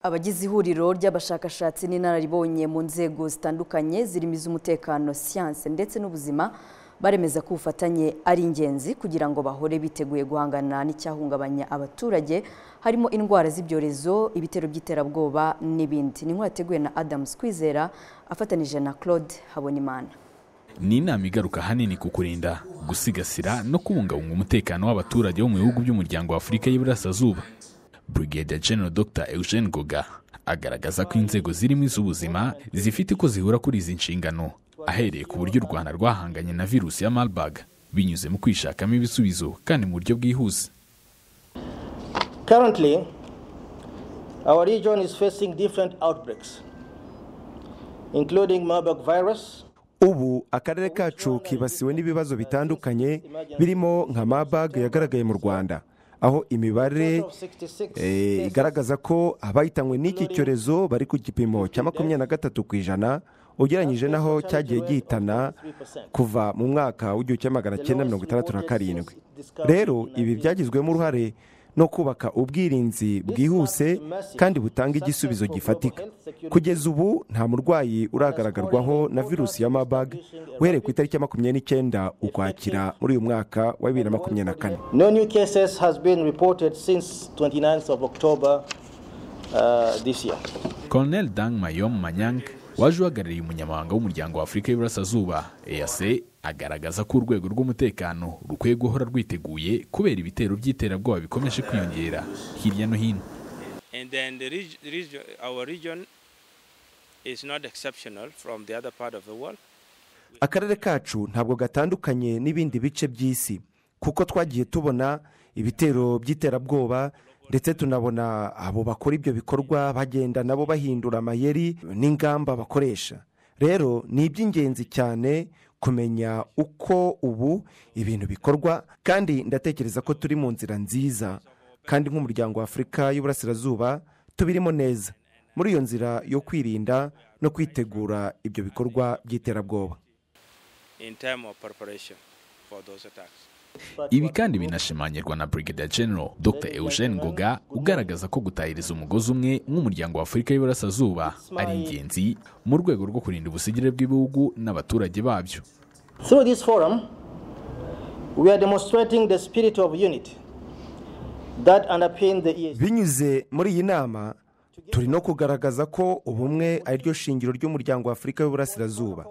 Abagize ihuriro ry'abashakashatsi n'inararibonye mu nzego zitandukanye zirimo iz'umutekano siyanse ndetse n'ubuzima baremeza ko ubufatanye ari ingenzi kugira ngo bahore biteguye guhangana n'icyahungabanya abaturage harimo indwara z'ibyorezo ibitero by'iterabwoba n'ibindi ni inkuru yateguwe na Adams Kwizera afatanije na Claude Habonimana ni inama igaruka hanini ku kurinda gusigasira no kubungabunga umutekano w'abaturage bo mu bihugu by'umuryango wa afurika y'iburasirazuba Brigadier General Dr Eugene Goga agaragaza ko inzego zirimo iz'ubuzima zifite uko zihura kuri izi nshingano ahereye ku buryo u Rwanda rwahanganye na virusi ya Marburg binyuze mu kwishakamo ibisubizo kandi mu buryo bwihuse Currently, our region is facing different outbreaks, including Marburg virus, ubu akarere kacu kibasiwe n'ibibazo bitandukanye birimo nka mabaga yagaragaye mu rwanda aho imibare eh, igaragaza ko abahitanwe n'iki cyorezo bari ku gipimo cya makumyabiri na gatatu ku ijana ugereranyije n'aho cyagiye gihitana kuva mu mwaka w'igihumbi kimwe magana cyenda mirongo itandatu na karindwi rero ibi byagizwemo uruhare no kubaka ubwirinzi bwihuse kandi butanga igisubizo gifatika kugeza ubu nta murwayi uragaragarwaho na virusi ya mabag uhereye ku itariki ya makumyabiri n'icyenda ukwakira muri uyu mwaka wa bibiri na makumyabiri na kane No new cases has been reported since 29th of October uh, this year. Colonel Dang Mayom Manyang waje uhagarariye umunyamabanga w'umuryango wa Afurika y'Iburasirazuba EAC agaragaza ko urwego rw'umutekano rukwiye guhora rwiteguye kubera ibitero by'iterabwoba bikomeje kwiyongera hirya no hino And then the reg- region, our region is not exceptional from the other part of the world. akarere kacu ntabwo gatandukanye n'ibindi bice by'isi kuko twagiye tubona ibitero by'iterabwoba ndetse tunabona abo bakora ibyo bikorwa bagenda nabo bahindura amayeri n'ingamba bakoresha rero ni iby'ingenzi cyane kumenya uko ubu ibintu bikorwa kandi ndatekereza ko turi mu nzira nziza kandi nk'umuryango wa afurika y'uburasirazuba tubirimo neza muri iyo nzira yo kwirinda no kwitegura ibyo bikorwa by'iterabwoba in time of preparation for those attacks. ibi kandi binashimangirwa na Brigadier General Dr Eugene Ngoga ugaragaza ko gutahiriza umugozi umwe nk'umuryango wa Afurika y'Iburasirazuba ari ingenzi mu rwego rwo kurinda ubusugire bw'ibihugu n'abaturage babyo Through this forum, we are demonstrating the spirit of unity that underpins the EAC. binyuze muri iyi nama turi no kugaragaza ko ubumwe ari ryo shingiro ry'umuryango wa afurika y'uburasirazuba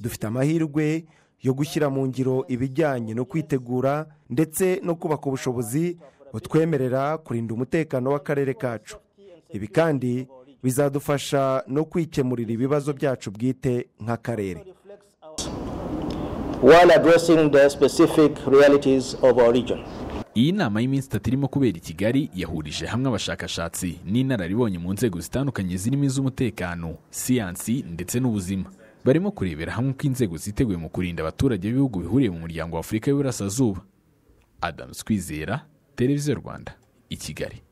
dufite amahirwe yo gushyira mu ngiro ibijyanye no kwitegura ndetse no kubaka ubushobozi butwemerera kurinda umutekano w'akarere kacu ibi kandi bizadufasha no kwikemurira ibibazo byacu bwite nk'akarere while addressing the specific realities of our region. iyi nama y'iminsi itatu irimo kubera i Kigali yahurije hamwe abashakashatsi n'inararibonye mu nzego zitandukanye zirimo iz'umutekano siyansi ndetse n'ubuzima barimo kurebera hamwe uko inzego ziteguye mu kurinda abaturage b'ibihugu bihuriye mu muryango wa Afurika y'Iburasirazuba Adams Kwizera Televiziyo Rwanda i Kigali